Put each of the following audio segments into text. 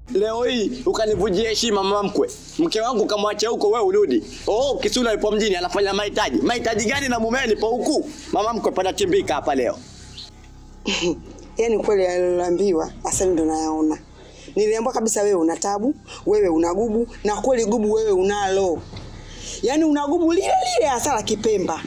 Leo hii ukanivujia heshima mama mkwe. Mke wangu kamwacha huko wewe urudi. Oh, Kisula yupo mjini anafanya mahitaji. Mahitaji gani na mumewe nipo huku? Mama mkwe panachimbika hapa leo. Yaani kweli aliloambiwa sasa ndo nayaona. Niliambiwa kabisa wewe una tabu, wewe una gubu na kweli gubu wewe unalo. Yaani una gubu lile lile hasa la Kipemba.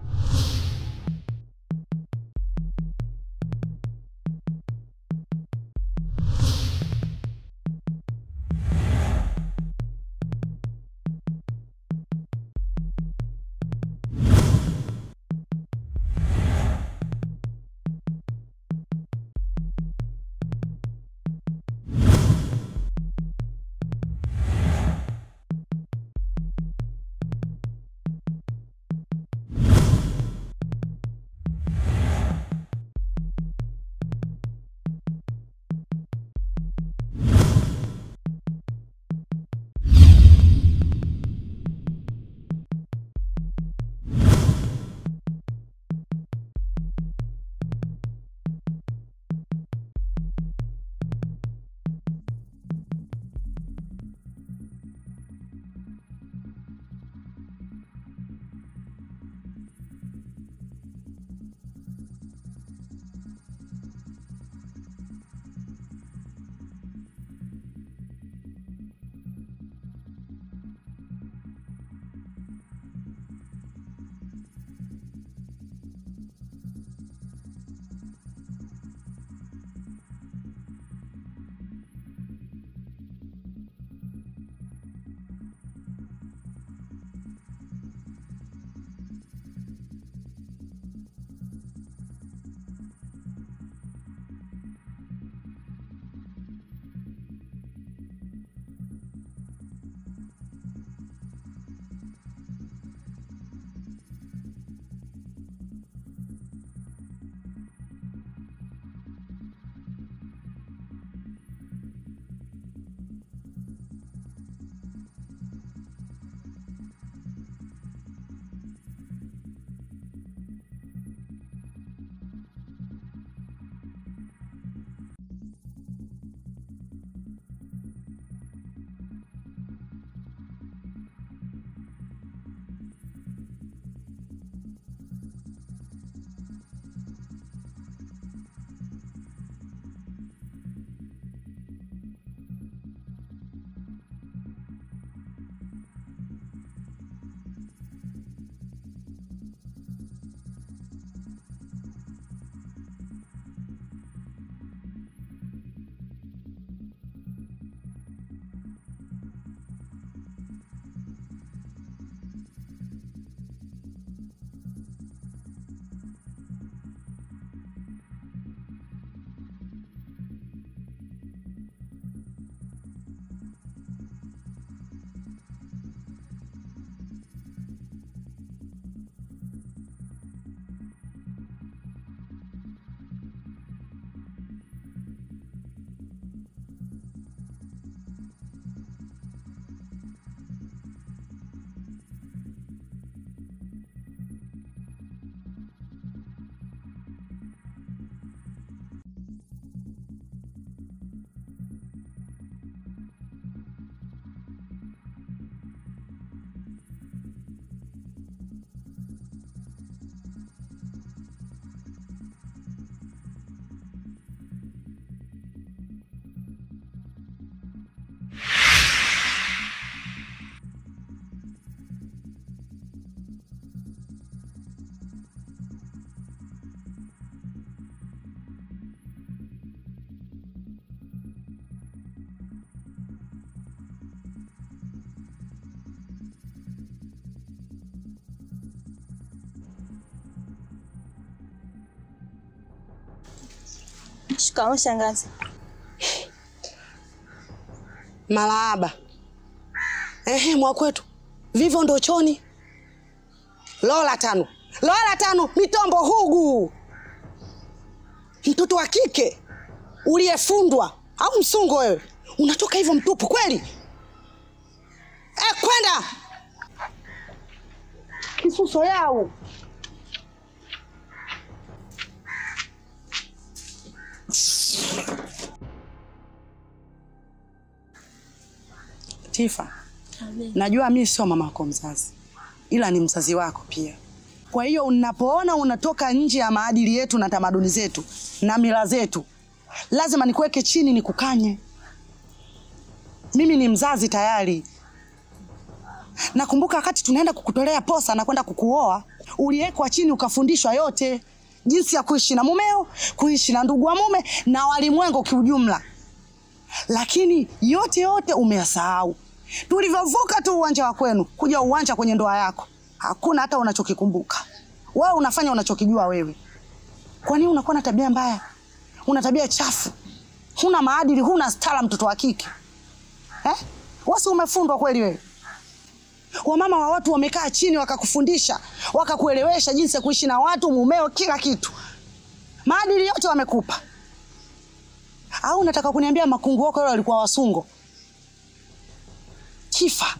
Shikamoo shangazi. Malahaba. Ehe, mwakwetu. Vivyo ndo choni. Lola tano. Lola tano, mitombo hugu. Mtoto wa kike uliyefundwa au msungo wewe. Unatoka hivyo mtupu kweli? Eh, kwenda. Kisuso yao. Tifa, najua mi sio mama wako mzazi, ila ni mzazi wako pia. Kwa hiyo unapoona unatoka nje ya maadili yetu na tamaduni zetu na mila zetu, lazima nikuweke chini nikukanye. Mimi ni mzazi tayari. Nakumbuka wakati tunaenda kukutolea posa na kwenda kukuoa, uliwekwa chini ukafundishwa yote, jinsi ya kuishi na mumeo, kuishi na ndugu wa mume na walimwengu kiujumla, lakini yote yote umeyasahau. Tulivyovuka tu uwanja wa kwenu kuja uwanja kwenye ndoa yako, hakuna hata unachokikumbuka. Wewe unafanya unachokijua wewe. Kwa nini unakuwa na tabia mbaya? Una tabia chafu, huna maadili, huna stara, mtoto wa kike eh? Wasi umefundwa kweli wewe? Wamama wa watu wamekaa chini wakakufundisha, wakakuelewesha jinsi ya kuishi na watu, mumeo, kila kitu, maadili yote wamekupa. Au unataka kuniambia makungu wako wale walikuwa wasungo? Kifa,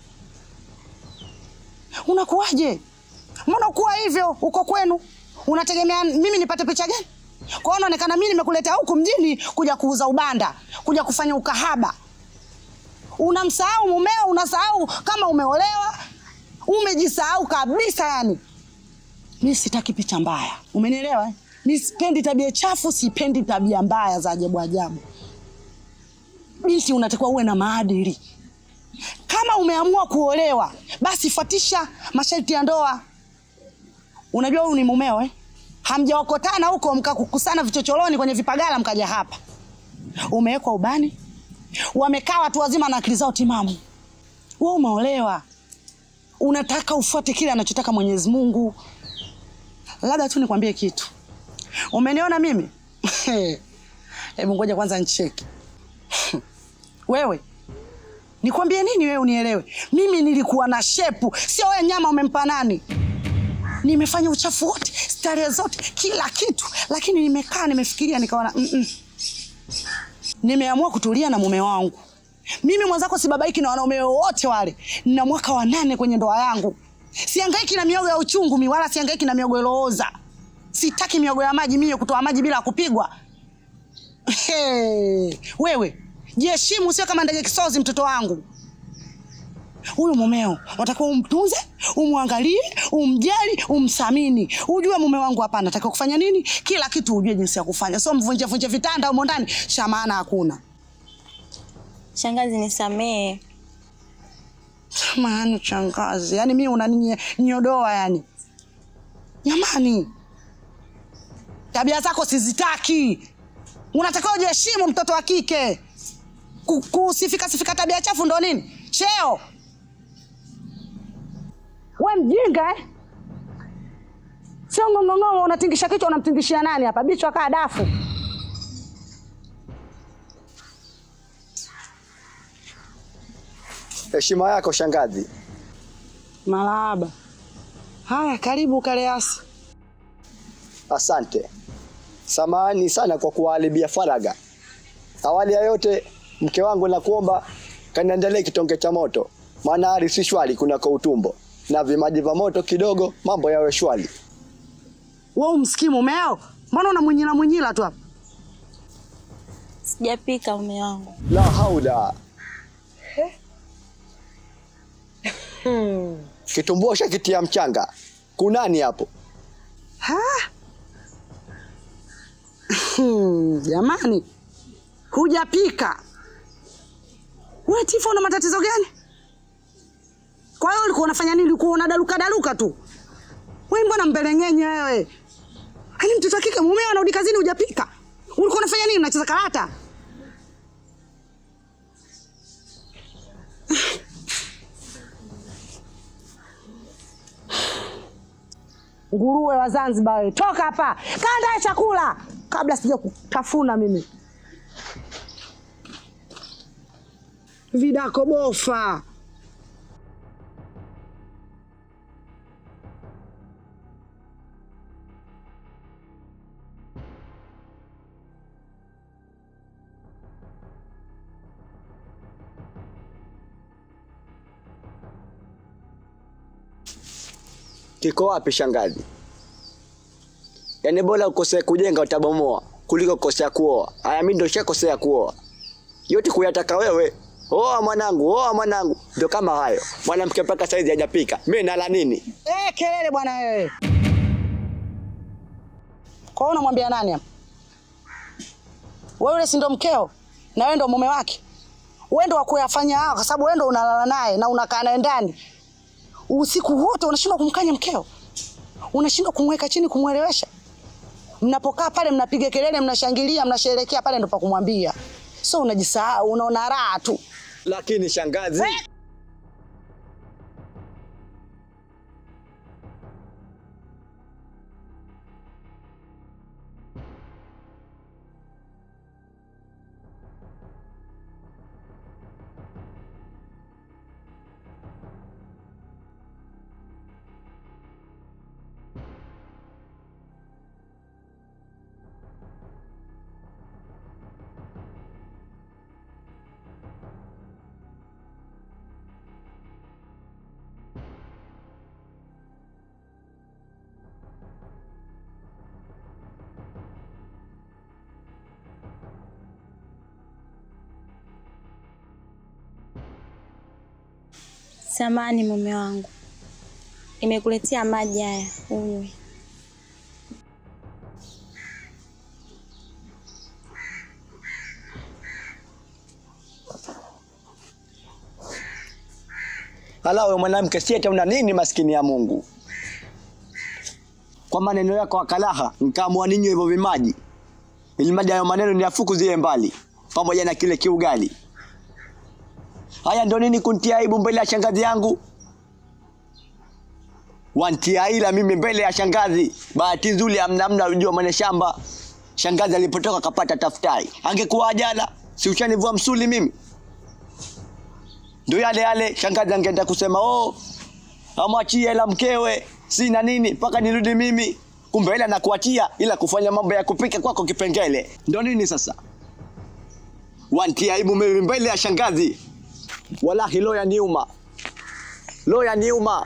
unakuwaje? Mbona ukuwa hivyo uko kwenu? Unategemea mimi nipate picha gani? Kwa hiyo unaonekana mimi nimekuleta huku mjini kuja kuuza ubanda, kuja kufanya ukahaba. Unamsahau mumeo, unasahau kama umeolewa, umejisahau kabisa. Yani mi sitaki picha mbaya, umenielewa? eh? Mi sipendi tabia chafu, sipendi tabia mbaya za ajabu ajabu. Binti, unatakiwa uwe na maadili. Kama umeamua kuolewa, basi fuatisha masharti ya ndoa. Unajua huyu ni mumeo eh? Hamjaokotana huko mkakukusana vichochoroni kwenye vipagala mkaja hapa. Umewekwa ubani, wamekaa watu wazima na akili zao timamu. Wewe umeolewa, unataka ufuate kile anachotaka Mwenyezi Mungu. Labda tu nikwambie kitu, umeniona mimi? Hebu ngoja kwanza nicheki wewe nikwambie nini wewe unielewe? Mimi nilikuwa na shepu, sio wewe. Nyama umempa nani? Nimefanya uchafu wote, starehe zote, kila kitu, lakini nimekaa nimefikiria, nikaona mm -mm. Nimeamua kutulia na mume wangu. Mimi mwenzako sibabaiki na wanaume wote wale. Nina mwaka wa nane kwenye ndoa yangu, siangaiki na miogo ya uchungu mi, wala siangaiki na miogo ilooza. Sitaki miogo ya maji mie, kutoa maji bila kupigwa. Hey, wewe jiheshimu, sio kama ndege kisozi. Mtoto wangu huyu mumeo unatakiwa umtunze, umwangalie, umjali, umthamini. Ujue mume wangu hapa anatakiwa kufanya nini, kila kitu ujue jinsi ya kufanya, sio mvunje vunje vitanda humo ndani, shamana hakuna. Shangazi, nisamee. Jamani shangazi, yani mimi unaninyodoa yani. Jamani, tabia zako sizitaki. Unatakiwa ujiheshimu, mtoto wa kike. Ku- Kusifika sifika tabia chafu ndo nini? Cheo. We mjinga eh? Sio ng'ong'ong'o, unatingisha kichwa, unamtingishia nani hapa? Bichwa kaa dafu. Heshima yako shangazi. Marahaba. Haya, karibu Kaleasi. Asante. Samahani sana kwa kuwaharibia faraga. Awali ya yote, mke wangu nakuomba kaniandalie kitonge cha moto, maana hali si shwari kunako utumbo, na vimaji vya moto kidogo, mambo yawe shwari. We umsikii mumeo? Mbona unamwinyila mwinyila tu hapa? Sijapika mume wangu. La haula. Kitumbua shakitia mchanga. Kunani hapo? Ha? Hmm, Jamani, hujapika we Tifa, una matatizo gani? Kwa hiyo ulikuwa unafanya nini? Ulikuwa unadaluka daluka tu we, mbona mbeleng'enye wewe? Yaani mtoto wa kike mumeo anarudi kazini, hujapika. Ulikuwa unafanya nini? Unacheza karata? Nguruwe wa Zanzibar wewe, toka hapa, kanda chakula kabla sija kutafuna mimi. Vidako bofa. Kiko wapi shangazi? Yaani bora ukosea kujenga utabomoa kuliko kukosea kuoa. Haya mimi ndio shakosea kuoa. Yote kuyataka wewe, oa mwanangu, oa mwanangu. Ndio kama hayo. Mwanamke mpaka saizi hajapika. Mimi nala nini? Eh, kelele bwana wewe. Kwa hiyo unamwambia nani hapa? Wewe yule si ndo mkeo na wewe ndo mume wake. Wewe ndo wa kuyafanya hao kwa sababu wewe ndo unalala naye na unakaa naye ndani. Usiku wote unashindwa kumkanya mkeo. Unashindwa kumweka chini kumwelewesha. Mnapokaa pale mnapiga kelele, mnashangilia, mnasherehekea pale ndo pa kumwambia. So unajisahau, unaona raha tu. Lakini shangazi, Samani mume wangu, nimekuletea maji haya unywe. hala wewe mwanamke siete una nini maskini ya Mungu? Kwa maneno yako akalaha, nikaamua ninywe hivyo vimaji. Ili maji hayo maneno niyafukuzie mbali pamoja na kile kiugali. Haya ndo nini kuntia aibu mbele ya shangazi yangu? Wantia ila mimi mbele ya shangazi. Bahati nzuri amna amna unajua mwenye shamba. Shangazi alipotoka kapata tafutari. Angekuwa jana, si ushanivua msuli mimi? Ndio yale yale shangazi angeenda kusema oh, amwachie hela mkewe, sina nini mpaka nirudi mimi. Kumbe hela nakuachia ila kufanya mambo ya kupika kwako kipengele. Ndio nini sasa? Wantia aibu mimi mbele ya shangazi. Wallahi loya niuma. Loya niuma.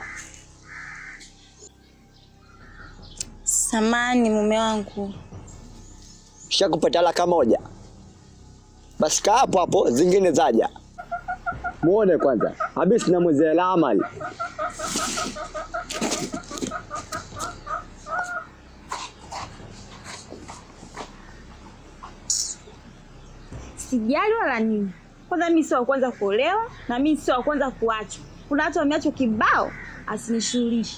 Samani mume wangu, Shakupa talaka moja. Basi kaa hapo hapo, zingine zaja. Muone kwanza. Habisi na mwezi la amali. sijali wala nini. Kwanza mimi sio wa kwanza kuolewa na mimi sio wa kwanza kuachwa. Kuna watu wameachwa kibao, asinishughulishi.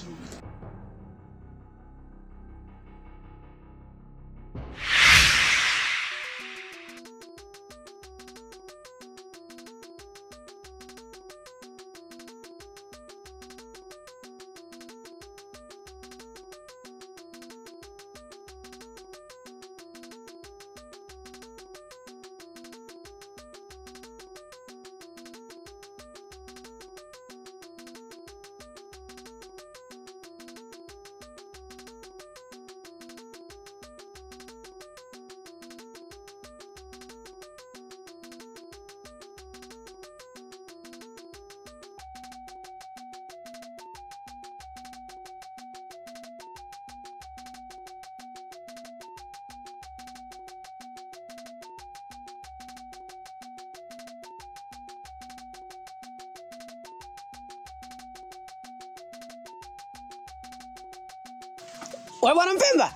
Wewe bwana Mpemba?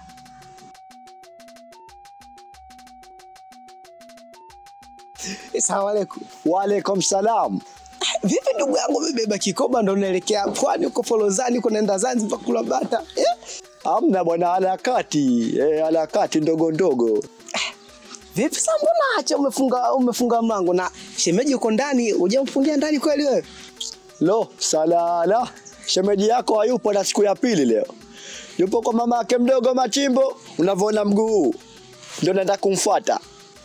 Asalamu alaykum. Waalaikum salam. Vipi ndugu yangu umebeba kikoba ndo unaelekea pwani huko Folozani uko naenda Zanzibar kula bata? Eh? Amna bwana, harakati eh, harakati ndogo ndogo. Vipi sasa mbona acha umefunga umefunga mlango na shemeji uko ndani hujamfungia ndani kweli wewe? Lo, salala. Shemeji yako hayupo na siku ya pili leo. Yupo kwa mama yake mdogo Machimbo, unavyoona mguu huu. Ndio naenda kumfuata.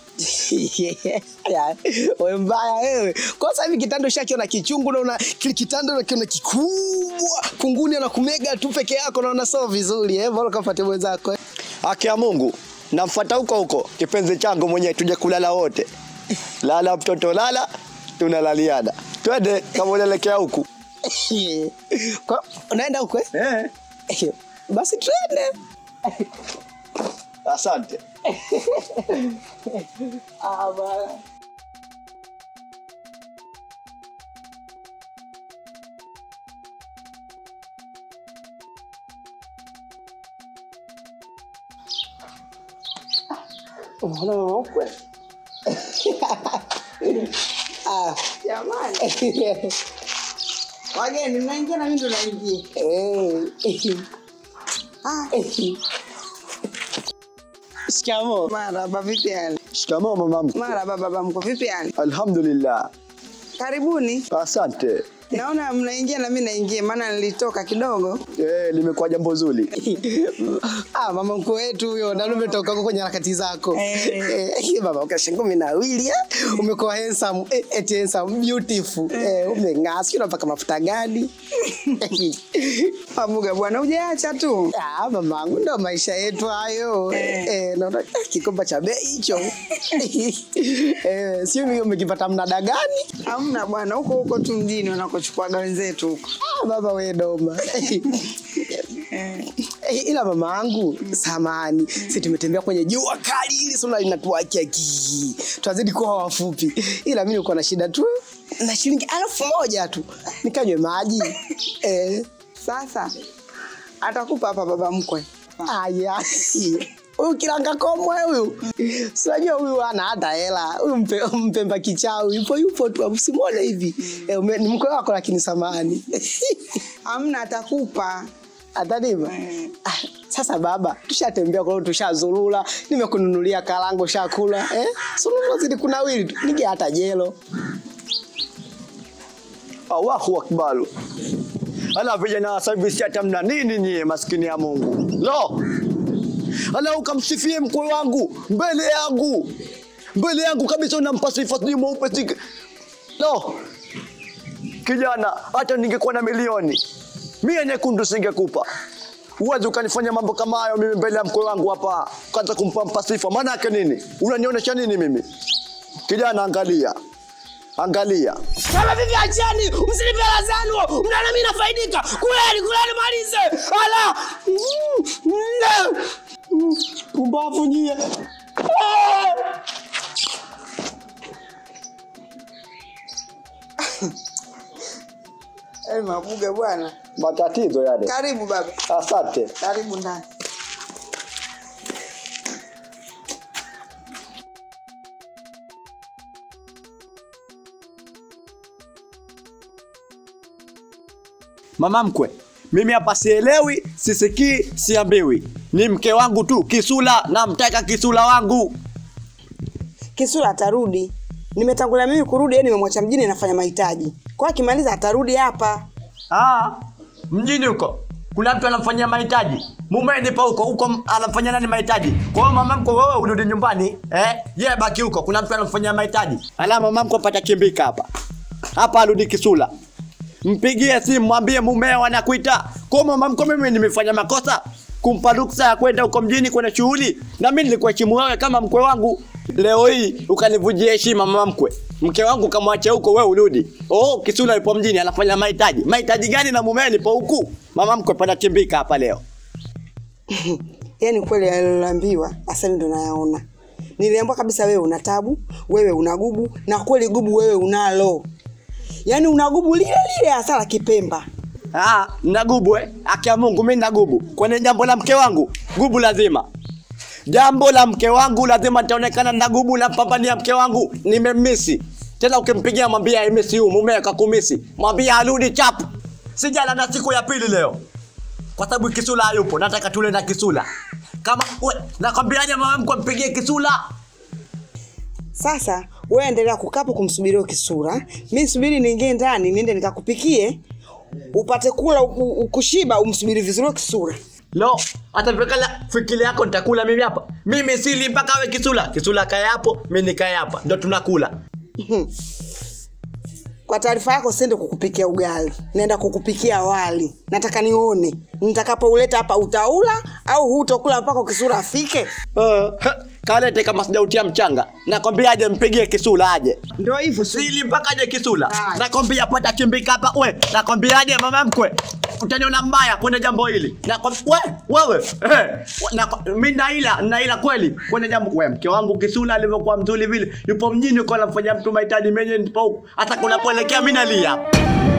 Ya, wewe mbaya wewe. Kwa sasa hivi kitanda ushakiona kichungu na una kile kitanda unakiona kikubwa. Kunguni anakumega tu peke yako na unasoma vizuri eh. Bora kafuate mwenzako. eh. Haki ya Mungu, namfuata huko huko kipenzi changu mwenyewe, tuje kulala wote. Lala mtoto lala, tunalaliana. Twende kama unaelekea huku. Kwa unaenda huko eh? Eh, Basi twende. asante. Ah, bwana. Unaona mama mkwe? Ah, Jamani, wageni mnaingia na mimi ndo naingia. eh. Ah, Shikamoo. maraba, vipi hali? Shikamoo mama mkwe. Maraba baba mko, vipi hali? Alhamdulillah. Karibuni. Asante. Naona mnaingia na mimi naingia, maana nilitoka kidogo. Eh, limekuwa jambo zuri. Ah, mama mkwe wetu huyo na umetoka huko kwenye harakati zako. Eh. Eh, baba ukasha kumi na wili eh. Umekuwa handsome, eh, eti handsome beautiful. Eh, umeng'aa, sio unapaka mafuta gani? Pabuga bwana, hujaacha tu. Ah, mamangu ndo maisha yetu hayo. Eh. Eh, naona eh, kikomba cha bei hicho. Eh, sio mimi umekipata mnada gani? Hamna bwana, huko huko tu mjini wanakochukuaga wenzetu huko. Ah, baba we doma. Eh. Eh, ila mama yangu samani si tumetembea kwenye jua kali hili sura linatuakia ki twazidi kuwa wafupi ila mi nilikuwa na shida tu na shilingi elfu moja tu nikanywe maji eh, Sasa atakupa hapa baba mkwe. aya huyu kiranga komwe huyu sinajua huyu ana hata hela huyu mpe, mpemba kichawi yupo yupo tu usimwone hivi eh, ume- ni mkwe wako lakini samani Hamna, atakupa. ataniva Eh. ah, sasa baba tushatembea kwa hiyo tushazurura nimekununulia kalango shakula eh? sununua zidi kunawili tu nige hata jelo Allahu akbar. Ala vijana wa sasa hivi si hata mna nini nyie maskini ya Mungu. Lo. Ala ukamsifie mkwe wangu mbele yangu. Mbele yangu kabisa unampa sifa sijui mweupe si. Lo. Kijana hata ningekuwa na milioni. Mia nyekundu singekupa. Uwezi ukanifanya mambo kama hayo mimi mbele ya mkwe wangu hapa. Kwanza kumpa mpa sifa. Maana yake nini? Unanionyesha nini mimi? Kijana angalia. Angalia. kama vivi achani msilipe hela zanu mnaona mimi nafaidika kuleni kuleni malize ala Mm, mm, pumbavu nyie Ah! Eh, mabuga bwana. Matatizo yale. Karibu baba. Asante. Karibu ndani. Mama mkwe, mimi hapa sielewi, sisikii, siambiwi. Ni mke wangu tu, Kisula, namtaka Kisula wangu. Kisula atarudi. Nimetangulia mimi kurudi, yeye nimemwacha mjini nafanya mahitaji. Kwa hiyo akimaliza atarudi hapa. Ah, mjini huko kuna mtu anamfanyia mahitaji. Mume nipo huko huko, anamfanyia nani mahitaji? Kwa hiyo mama mkwe, wewe urudi nyumbani eh? Yeye baki huko, kuna mtu anamfanyia mahitaji. Ala, mama mkwe pata kimbika hapa hapa, arudi Kisula. Mpigie simu mwambie mumeo anakuita. Kwa mama mkwe, mimi nimefanya makosa kumpa ruksa ya kwenda huko mjini kwenye shughuli, na mimi nilikuheshimu wewe kama mkwe wangu. Leo hii ukanivujia heshima mama mkwe, mke wangu kamwache huko, wewe urudi. Oh, Kisula yupo mjini anafanya mahitaji. Mahitaji gani na mumeo nipo huku? Mama mkwe panachimbika hapa leo. Yaani kweli aliloambiwa Asali ndo nayaona. Niliambiwa kabisa wewe una tabu, wewe una gubu na kweli gubu wewe unalo. Yaani una gubu lile lile hasa la Kipemba. Ah, nagubu eh? Haki ya Mungu mimi nagubu. Kwenye jambo la mke wangu, gubu lazima. Jambo la mke wangu lazima nitaonekana na gubu na pambania mke wangu. Nimemisi. Tena ukimpigia mwambie aimisi huyu mume akakumisi. Mwambie arudi chapu. Sijala na siku ya pili leo. Kwa sababu Kisula hayupo, nataka tule na Kisula. Kama we, nakwambiaje mama mkwe mpigie Kisula? Sasa wewe endelea kukapo kumsubiria Kisura. Mimi subiri niingie ndani niende nikakupikie upate kula u- u- kushiba umsubiri vizuri Kisura. Lo, hata fikala fikili yako nitakula mimi hapa. Mimi sili mpaka awe Kisula. Kisula kae hapo, mimi nikae hapa. Ndio tunakula. Kwa taarifa yako siende kukupikia ugali, naenda kukupikia wali. Nataka nione nitakapouleta hapa utaula au hutokula mpaka Kisura afike. Uh, kalete kama sijautia mchanga. Nakwambia aje mpigie Kisula aje. Ndio hivyo si Sili mpaka aje Kisula. Haya. Nakwambia pata chimbika hapa we. Nakwambia aje mama mkwe. Utaniona mbaya kwenye jambo hili. Nakwambia we, wewe. Eh, na mimi naila, naila kweli kwenye jambo wewe. Mke wangu Kisula alivyokuwa mzuri vile. Yupo mjini uko anafanya mtu mahitaji menye nipo huko. Hata kunapoelekea mimi nalia.